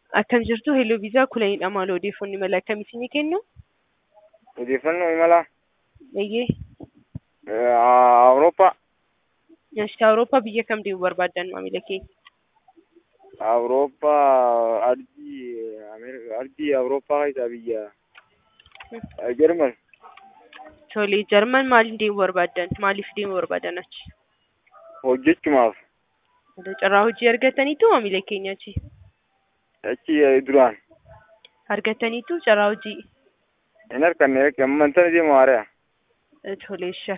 Akkam jirtu Hello Viisaa kulanidha maal odeeffannoo mala akkamiitiin ni kennu? Odeeffannoo imala Eeyyee. Awurooppaa Ashii Awurooppaa biyya kam deemuu barbaaddan maamila keenya? Awurooppaa ardii Ameerikaa ardii Awurooppaa keessaa biyya Jarman Tole Jarman maaliin deemuu barbaaddan? Maaliif deemuu barbaaddan achi? hojjechumaaf Carraa hojii argataniitu maamila keenya achi? achi duraan Argataniitu carraa hojii? hin arganne ammantana deemu haaraya. Tole